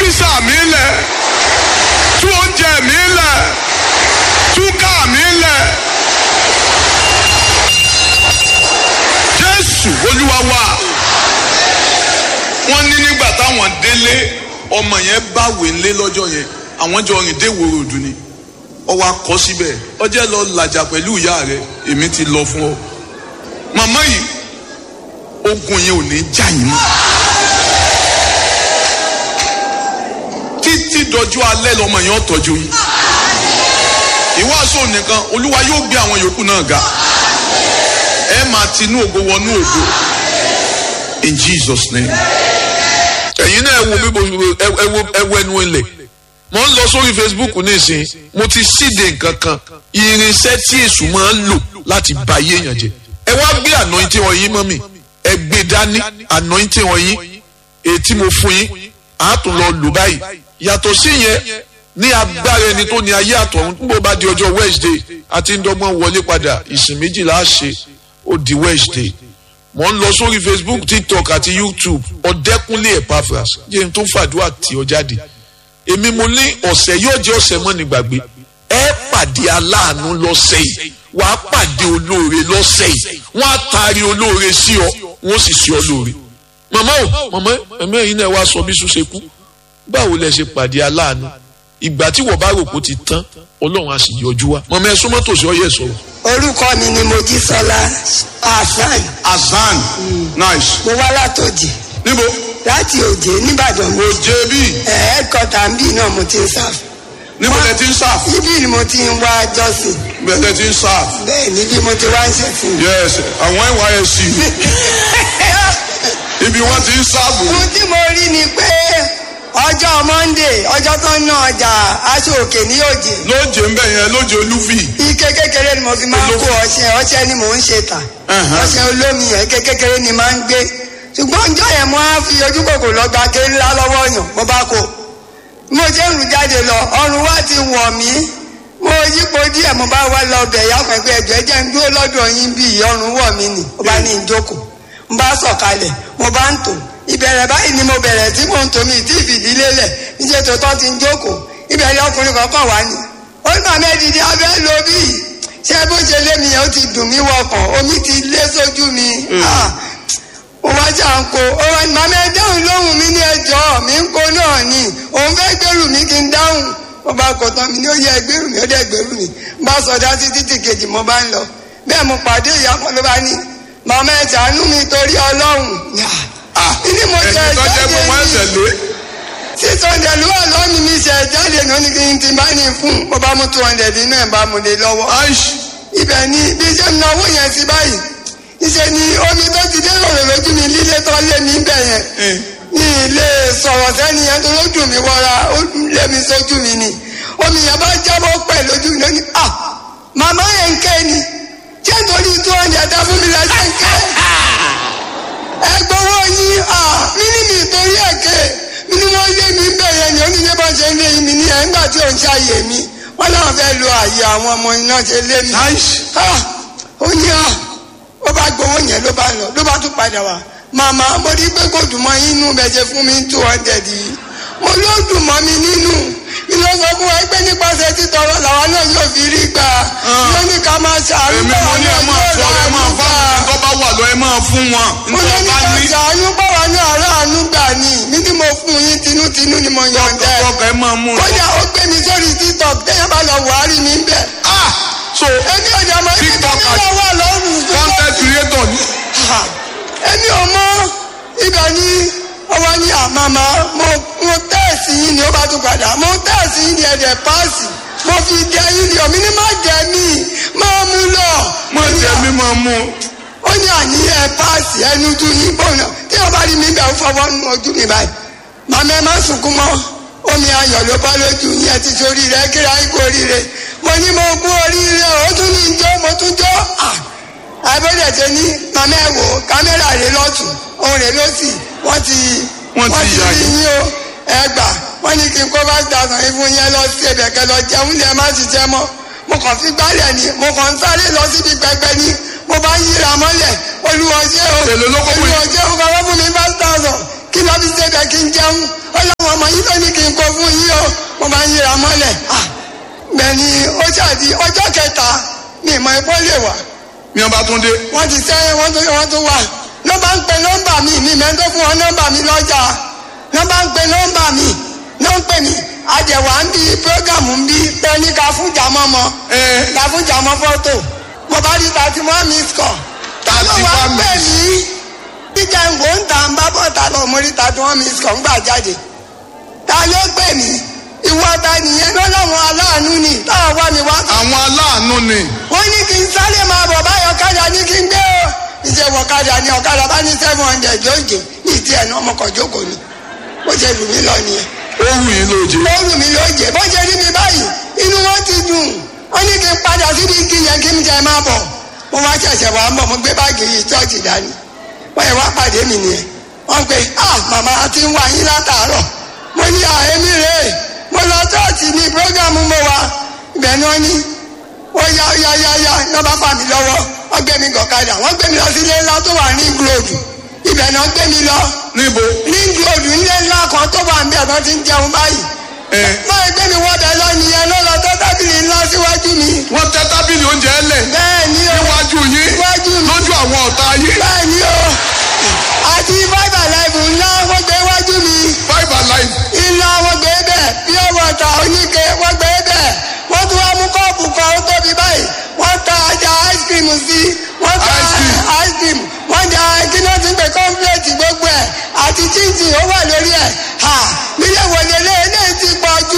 físà mi lẹ̀ tú oúnjẹ mi lẹ̀ tú káà mi lẹ̀ jésù olúwa wa wọ́n ní nígbà táwọn délé ọmọ yẹn báwèé ńlé lọ́jọ́ yẹn àwọn jọ rìn dé ìwòrò òdù ni ọwọ́ akọ síbẹ̀ ọjẹ́ lọ làjà pẹ̀lú ìyá rẹ̀ èmi ti lọ fún ọ màmá yìí ogun yẹn ò ní já yín mọ́ títí dọjú alẹ́ lọmọ yẹn ó tọ́jú yín ìwàásù nìkan olúwa yóò gbé àwọn yòókù náà ga ẹ máa tinú ògo wọnú ògo in jesus name ẹ̀yin náà ẹ wo bí mo ẹ wo ẹ wo ẹnu ilẹ̀ mo ń lọ sórí facebook nísìn mo ti síde nǹkan kan irinṣẹ́ tí èṣù máa ń lò láti ba ayé èèyàn jẹ ẹ wá gbé anointing wọn yín mọ́ mi ẹ gbé dání anointing wọn yín èyí tí mo fún yín àá tún lọ lò báyìí yàtọ̀ sí yẹn ní agbára ẹni tó ní ayé àtọ̀run tó bá di ọjọ́ wednesday àti ń dọ́gbọ́n wọlé padà ìsìn méjìlá ṣe ó di wednesday mo ń lọ sórí facebook tiktok àti youtube ọ̀dẹ́kúnlé epaphras jẹ́ n tó fàdúrà tí ọ jáde èmi mo ní ọ̀sẹ̀ yóò jẹ́ ọ̀sẹ̀ mọ́ ní gbàgbé ẹ pàdé aláàánú lọ́sẹ̀ yìí wàá pàdé olóore lọ́sẹ̀ yìí wọ́n á taari olóore sí ọ wọ́n sì sí ọ lóore màmá o màmá ẹ̀mí ẹ̀yin náà wá sọ bí sùn ṣe kú báwo lẹ ṣe pàdé aláàánú ìgbà tí wọ́n bá rò pé ó ti tán ọlọ́run á sì yọjú wa màmá ẹ súnmọ́ tòsí ọyẹ sọ̀rọ̀. orúkọ mi ni mojísọlá hasan azan nice mo wá látòjì níbo láti òjé nìbàdàn mo òjé bíi ẹ̀ẹ́dkọ́tà ń bì náà mo ti ń sáf níbo lẹ ti ń sáf ibi ni mo ti ń wá jọ́sìn bẹ́ẹ̀ lẹ ti ń sáf bẹ́ẹ̀ níbi mo ti wá ń ṣẹ̀sìn. yes àwọn nysc ibi wọn ti ń sáàbù ohun tí mo rí ni pé ọjọ́ monday ọjọ́ tó ń ná ọjà aṣọ òkè ní òjé lóòjé ń bẹ̀ yẹn lóòjé olúfì ike kékeré ni mo fi máa ń kó ọṣẹ ọṣẹ ni mò ń ṣe tà Ẹ̀hẹ́n. ọṣẹ olómi yẹn ike kékeré ni máa ń gbé ṣùgbọ́n ọjọ́ yẹn mo á fi ojú kòkò lọ gba ké ńlá lọ́wọ́ yàn mo bá kó mo ṣe ń rù jáde lọ ọrùn wa ti wọ̀ mí mo yípo díẹ̀ mo bá wá lọ bẹ̀ yá pẹ̀pẹ́ ẹ̀jọ̀ ẹ̀jẹ̀ ń dúró lọ́dọ̀ yín bí ọrùn wọ̀ mí nì mo bá ní ìjókòó mo bá sọ̀kalẹ̀ mo bá ń tò ìbẹ̀rẹ̀ báyìí ni mo bẹ̀rẹ̀ tí mò ń tò mí tí ìfìdílé lẹ̀ níṣẹ́ tó tọ́ ti ń jókòó ìbẹ̀rẹ̀ ọkùnrin kọ̀ọ̀kan wá ní. ó ní màmá ẹ̀dìdì abẹ́ lo bí ṣé bó ṣe lé mi yẹn ó ti dùn mí wọkàn omi ti lé sójú mi. Ah, mo wá jà ń ko ó wá ní màmá ẹ dáhùn lóhùn mi ní ẹjọ́ mi ń ko náà ni òun fẹ́ gbèrú mi kí n dáhùn mo bá kọ tán mi ní ó yẹ gbèrú mi ó dẹ̀ gbèrú mi bá sọdá sí títì kejì mo bá ń lọ bẹ́ẹ̀ mo pàdé ìyá kan ló bá ní màmá ẹ ṣàánú mi torí ọlọ́run. ní mo jẹ ẹni tó jẹ́ pé wọ́n jáde ẹsẹ̀ lé six hundred ló wà lọ́ọ̀nì mi ṣe jáde náà ní kí n ti bá ní fún mo bá mú two hundred nínú ẹ̀ bá mo lè lọ́wọ́ aish ibẹ̀ ni bí ṣe ń náwó yẹn sí báyìí ìṣe ni omi tó ti dé lọ́rọ̀ lójú mi lílé tó lé mi bẹ̀ yẹn Eh. ní ilé sọ̀rọ̀ sẹ́ni yẹn tó lójú mi wọra ó lé mi sójú mi ni omi yẹn bá jábọ́ pẹ̀ lójú mi lónìí à màmá yẹn ń ké ni ṣé nítorí two hundred dá fún mi lẹ́sẹ̀ ń ké ẹ gbowó yín à mí ní mi torí ẹ̀ ké mi ni wọ́n lé mi bẹ̀ yẹn ni oníṣẹ́ bá ṣe ń lé mi ní ẹ̀ ńgbà tí ò ń ṣàyè mi wọ́n náà fẹ́ lo àyè àwọn ọmọ iná ṣe lé mi aish ah ó ní à ó bá gbowó yẹn ló bá lọ ló bá tún padà wá màmá mo rí pé kò dùn mọ́ inú bẹ́ẹ̀ ṣe fún mi two hundred yìí mo ló dùn mọ́ mi nínú mi ló sọ fún wa pé nípasẹ̀ títọrọ làwa náà yóò fi rí gbà ló ní ká máa ṣàánú èmi mo ní ẹ máa fọ ẹ máa fọ àwọn tó bá wà lọ ẹ máa fún wọn mo ló nítorí ní bá ká ní ṣàánú báwa ní aráàánú gbà ní mi ní mo fún yín tinútinú ni mo yànjẹ tọkọ ẹ máa mú un. kódà ó gbé mi sórí tiktok téèyàn bá lọ wàhálì mi bẹ́ẹ̀ ah so èmi ò dẹ̀ mọ́ ibi tó TikTok ní lọ́wọ́ lọ́rùn fún content creator ni Ha! èmi ò mọ ibẹ̀ ni ọwọ́ ní àmàmà mo mo tẹ́ẹ̀sì yín ni ó bá tún padà mo tẹ́ẹ̀sì yín ni ẹ̀dẹ̀ páàsì mo fi dẹ yín ni omi ní má dẹ mí máa mú lọ. mo jẹ mi máa mú un. ó ní àní ẹ páàsì ẹnu tún yín bọ̀nà tí wọ́n bá rí mi bẹ̀ ń fọwọ́ nu ojú mi báyìí. màmá ẹ má sunkún mọ́ omi ayọ̀ ló bá lójú yín ẹ ti sórí rẹ kíra yín kú oríire mo ní mo kú oríire ó tún ní jó mo tún jó. Ah! àbẹ̀dẹ̀ ṣe ní màmá ẹ̀ wò kámẹ́rà rẹ̀ lọ́tún òun rẹ̀ lọ́sì wọ́n ti Wọ́n ti yà rí yín. yín o ẹ gbà wọ́n ní kí n kó bá gbàgbọ́n ìfún yẹn lọ sí ẹ̀bẹ̀ kẹ lọ jẹun ní ẹ má ṣiṣẹ́ mọ́ mo kàn fi gbálẹ̀ ni mo kàn ń sáré lọ síbi pẹpẹ ni mo bá ń yíra mọ́lẹ̀ olúwọ̀ṣẹ́ o Èló ló kó fún yín? olúwọ̀ṣẹ́ o kọ́ wọ́n fún mi five thousand kí lọ́ fi ṣe bẹ̀ kí n jẹun ọlọ́wọ́n ọmọ yìí ló ní kí n kó fún yín o mo máa ń yíra mọ́lẹ̀ ah bẹ́ẹ̀ni ó ṣàdí ọjọ́ kẹta ní ìmọ̀ ẹ̀kọ́ lè wà ní ọba tún dé wọ́n ti sẹ́yìn wọ́n tún wọ́n tún wà ló bá ń pe nọ́mbà mi mi mẹ́tọ́ fún wọn nọ́mbà mi lọ́jà ló bá ń pe nọ́mbà mi ló ń pè mí àjẹwà ń bí prógámù ń bí pẹ́ẹ́nì ká fún jàmọ́ mọ́ ẹ ká fún jàmọ́ fọ́tò mo bá rí thirty one miss call ta ló wá 31 pè miss. mí jíjẹ ngò ń ta ń bá bọ̀ ta lọ mo rí thirty one miss call ń gbà jáde ta ló pè mí ìwọ ta nìyẹn lọ́lọ́run aláàánú ni táwọn wá mi wá àwọn aláàánú ni wọ́n ní kí n sáré máa bọ̀ báyọ̀ ọ̀kadà ní kí n gbé o ìṣèwọ̀ ọ̀kadà ní ọ̀kadà bá ní seven hundred lóòjé ní ìtì ẹ̀ náà ọmọkọ̀ jókòó ni bó ṣe lù mí lọ nìyẹn ó wù yín lóje ó lù mí lóòjé bó ṣe rí mi báyìí inú wọn ti dùn wọ́n ní kí n padà síbi igi yẹn kí n jẹ máa bọ̀ mo wá ṣẹ̀ṣẹ̀ wá ń bọ̀ mo gbé báàgì yìí ṣọ́ọ̀ṣì dání wọ́n yẹ wá pàdé mi nìyẹn wọ́n pe ah màmá a ti ń wá yín látàárọ̀ mo ní àhémí rèé mo lọ ṣọ́ọ̀ṣì ní prógámù mo wà ibẹ̀ ni wọ́n ní ó yá yá yá yá ní wọ́n bá fà mí lọ́wọ́ wọ́n gbé mi gọ̀kadà wọ́n gbé mi lọ sí ilé ńlá tó wà ní gúlóòdù ibẹ̀ náà gbé mi lọ níbo ní gúlóòdù ilé ńlá kan tó wà níbẹ̀ tó ti ń jẹun báyìí ẹ báyìí gbé mi wọ́bẹ̀ lọ nìyẹn ló lọ tó tábìlì ńlá síwájú mi wọ́n tẹ́ tábìlì oúnjẹ ẹlẹ̀ bẹ́ẹ̀ ni o níwájú yín Níwájú mi. lójú àwọn ọ̀tá yín bẹ́ẹ̀ ni o àti five alive ńlá wọ́n gbé wájú mi five alive iná wọ́n gbé bẹ́ẹ̀ pure water oníke wọ́n gbé bẹ́ẹ̀ wọ́n tún wá mú kọ́ọ̀pù kan ó tóbi báyìí wọ́n ta ajá ice cream sí wọ́n ta Ice cream. ice cream wọ́n ja kíná ti ń pè cornflakes gbogbo ẹ̀ àti chinchin ó wà lórí ẹ̀ ha mílẹ̀ wọlé lé eléyìí ti pọ̀ jù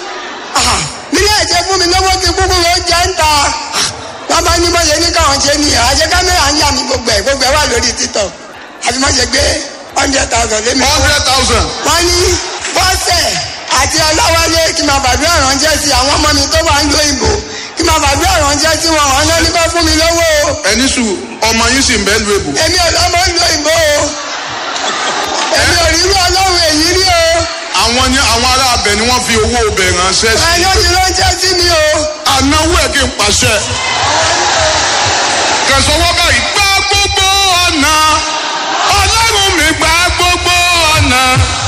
ha mílẹ̀ ṣe fún mi lọ́wọ́ ti kúkú ló jẹ́ ń ta wọ́n bá ní mọ̀lẹ́ ní káwọn ṣe ní àṣẹ kámẹ́rà ń yà mí gbogbo ẹ̀ gbogbo ẹ̀ wà lórí títọ̀ àfi má ṣe gbé hundred thousand lé mi lọ́wọ́ hundred thousand wọ́n ní bọ́sẹ̀ àti ọláwálé kí máa bàdúrà ránṣẹ́ sí àwọn ọmọ mi tó wà ń lo ìbò kí máa bàdúrà ránṣẹ́ sí wọn àwọn náà ní kó fún mi lówó o ẹni sùn ọmọ yín sì ń bẹ́ẹ̀ lu èbò èmi ò lọ́mọ ń lo ìbò o èmi ò rí irú ọlọ́run èyí rí o àwọn ni àwọn ará abẹ ni wọ́n fi owó ọbẹ̀ ránṣẹ́ sí ẹni ó ti ránṣẹ́ sí mi o anáwó ẹ̀ kí n pàṣẹ kẹsànwọ́ báyìí gbá gbogbo ọ̀nà ọlọ́run mi gbá gbogbo ọ̀nà